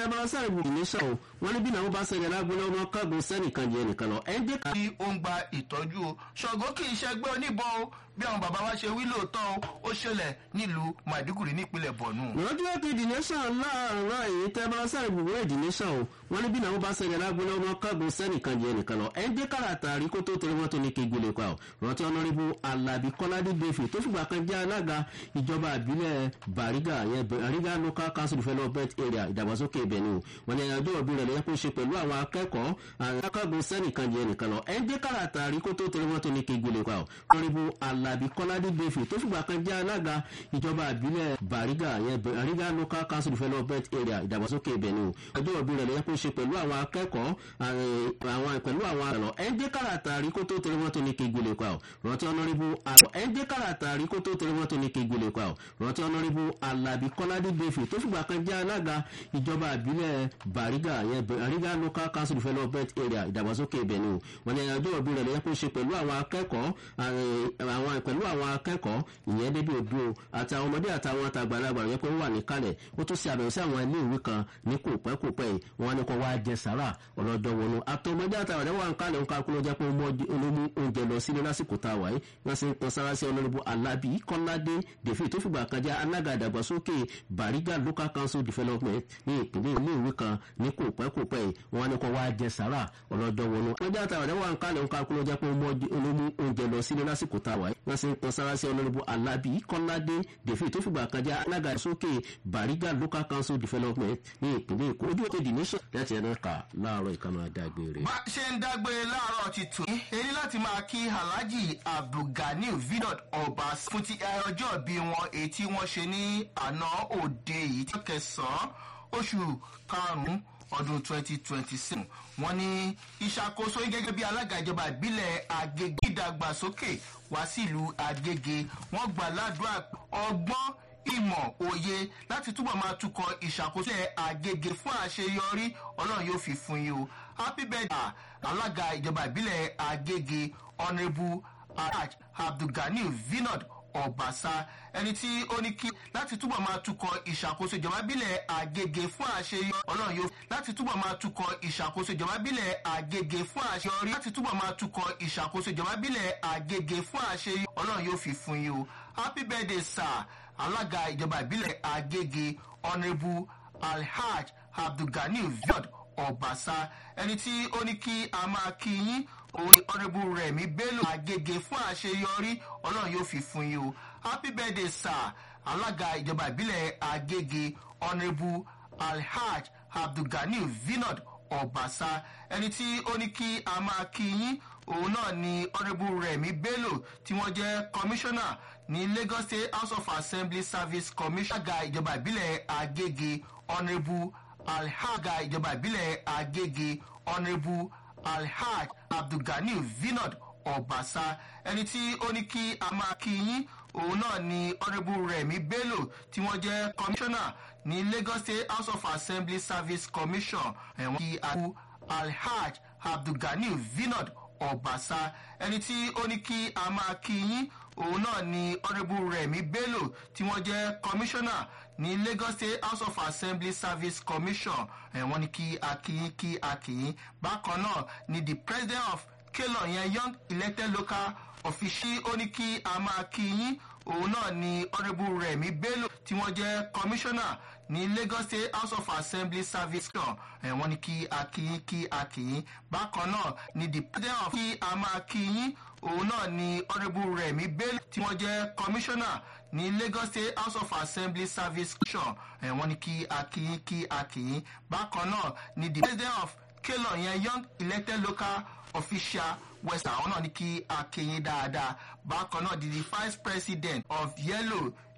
tẹ́ bá sáré bùrù ní sàn o wọ́n ní bí náà wọ́n bá sẹ́yìn alágbóná ọmọ kágun sẹ́nìkan jẹ́ nìkan lọ ẹ̀ ń dé tí ó ń gba ìtọ́jú o ṣọ̀gbọ́ kì í ṣẹgbẹ́ oníbọn o bí àwọn bàbá wa ṣe wí lóòótọ́ o ó ṣẹlẹ̀ nílùú maiduguri nípínlẹ̀ borno. lọ́jọ́ ètò ìdìnísàn láàárọ̀ èyí tẹ́ bá sáré bùrù ìdìnísàn o wọ́n ní bí náà wọ́n bá sẹ́yìn alágbóná ọmọ kágun sẹ́nìkan jẹ́ nìkan lọ ẹ̀ ń dé kàràtà àrí kó tó torí wọ́n tó ní kí gbélé pa o rántí ọ̀nàrẹ́bù alábí kọ́ládé gbèfè tó fìgbà kan jẹ́ alága ìjọba àbílẹ̀ bàrígà yẹn bàrígà local council development area ìdàgbàsókè ibẹ̀ ni o wọ́n ní ẹjọ́ òbí rẹ̀ lẹ́yìn kó ṣe pẹ̀lú àwọn akẹ́kọ̀ọ́ akágun sẹ́nìkan jẹ́ nìkan lọ ẹ̀ ń dé kàràtà àrí kó tó torí wọ́n tó ní kí gbélé pa o ọ̀nàrẹ́bù alábí kọ́ládé gbèfè tó fìgbà kan jẹ́ alága ìjọba àbílẹ̀ bàrígà yẹn bàrígà local council development area ìdàgbàsókè ibẹ̀ ni o ẹjọ́ òbí rẹ̀ lẹ́yìn kó ṣe pẹ̀lú àwọn akẹ́kọ̀ọ́ àwọn pẹ̀lú àwọn àlọ́ ẹ̀ ń dé kàràtà àrí kó tó torí wọ́n tó ní kí gbélé pa o rántí ọ̀nàrẹ́bù àlọ́ ẹ̀ ń dé kàràtà àrí kó tó torí wọ́n tó ní kí gbélé pa o rántí ọ̀nàrẹ́bù alábí kọ́ládé gbèfè tó fìgbà kan jẹ́ alága ìjọba àbílẹ̀ bàrígà yẹn bàrígà local council development area ìdàgbàsókè ibẹ̀ ni o wọ́n ní ẹjọ́ òbí rẹ̀ lẹ́yìn kó ṣe pẹ̀lú àwọn akẹ́kọ̀ọ́ àwọn pẹ̀lú àwọn akẹ́kọ̀ọ́ ìyẹn débi òbí o àti àwọn ọmọdé àtàwọn àtàgbàlagbà yẹn pé ó wà níkàlẹ̀ ó tún ṣe àbẹ̀wò sí àwọn ilé ìwé kan ní kò pẹ́ kò pẹ́ yìí wọ́n ní kó wá jẹ sàrà ọlọ́jọ́ wọnú àtọmọdé àtàwọn wà ń kálẹ̀ ń kakú ló jẹ́ pé olómú oúnjẹ lọ sílé lásìkò tá a wà yìí wọ́n sì ń kan sára sí ọlọ́rìbù alábì kọ́ládé dèfì tó fìgbà kan jẹ́ alága ìdàgbàsókè bàrígà local council development ní ìpínlẹ̀ ilé ìwé kan ní kò pẹ́ kò pẹ́ yìí wọ́n ní kó wá jẹ sàrà ọlọ́jọ́ wọnú ọmọdé àtàwọn wà ń kálẹ̀ ń kakú ló jẹ́ pé olómú oúnjẹ lọ sílé lásìkò tá a wà yìí wọ́n sì ń kan sára sí ọlọ́rìbù alábì kọ́ládé dèfì tó fìgbà kan jẹ́ alága ìdàgbàsókè bàrígà local council development ní ìpínlẹ̀ èkó ojú òkè dì nation láti ẹnu kà láàárọ̀ ìkànnì àdágbére. bá a ṣe ń dágbére láàárọ̀ ti tù ní èyí láti máa kí alhaji abdulganiu vinod ọba fún ti ọjọ́ bí wọn èyí tí wọ́n ṣe ní àná òde yìí tí wọ́n kẹsàn-án oṣù karùn-ún ọdún 2027 wọ́n ní ìṣàkóso gẹ́gẹ́ bí alága ìjọba ìbílẹ̀ agége ìdàgbàsókè wá sílùú agége wọ́n gbà ládùúgbà ọgbọ́n ìmọ̀ òye láti túbọ̀ máa tukọ̀ ìṣàkóso àgègè fún àṣeyọrí ọlọ́run yóò fi fún yín o happy birthday alága ìjọba ìbílẹ̀ àgègè honourable alhaj abdulganiu vinod ọ̀bàṣà ẹni tí ó ní kí láti túbọ̀ máa tukọ̀ ìṣàkóso ìjọba ìbílẹ̀ àgègè fún àṣeyọrí ọlọ́run yóò láti túbọ̀ máa tukọ̀ ìṣàkóso ìjọba ìbílẹ̀ àgègè fún àṣeyọrí láti túbọ̀ máa tukọ̀ ìṣàkóso ìjọba ìbílẹ̀ àgègè fún àṣeyọrí ọlọ́run yóò fi fún yín o happy birthday sir alága ìjọba ìbílẹ̀ agége honourable alhaj abdulganiu viod ọ̀bàṣà ẹni tí ó ní kí a máa kí yín òun ni honourable rẹ̀mí bello agége fún àṣeyọrí ọlọ́run yóò fi fún yín o happy birthday sir alága ìjọba ìbílẹ̀ agége honourable alhaj abdulganiu vinod ọ̀bàṣà ẹni tí ó ní kí a máa kí yín òun náà ni honourable rẹ̀mí bello tí wọ́n jẹ́ commissioner ní lagos state house of assembly service commission àga ìjọba ìbílẹ̀ agége honourable alhaga ìjọba ìbílẹ̀ agége honourable alhaj abdulganiu vinod ọ̀bàṣà ẹni tí ó ní kí a máa kí yín òun náà ni honourable rẹ̀mí bello tí wọ́n jẹ́ commissioner ní lagos state house of assembly service commission ẹ̀wọ̀n kí a kú alhaj abdulganiu vinod ọ̀bàṣà ẹni tí ó ní kí a máa kí yín òun náà ni honourable rẹ̀mí bello tí wọ́n jẹ́ commissioner ní lagos state house of assembly service commission ẹ̀wọ̀n ni kí a kí yín kí a kí yín bákan náà ni the president of kelon yẹn young elected local official ó ní kí a máa kí yín òun náà ni honourable rẹ̀mí bello tí wọ́n jẹ́ commissioner ní lagos state house of assembly service kan ẹ̀wọ̀n ni kí a kí yín kí a kí yín bákan náà ni the president of kí a máa kí yín òun náà ni honourable rẹ̀mí bello tí wọ́n jẹ́ commissioner ní lagos state house of assembly service kan ẹ̀wọ̀n ni kí a kí yín kí a kí yín bákan náà ni the president of kelon yẹn young elected local official west àwọn náà ní kí a kí yín dáadáa bákan náà di the vice president of yellow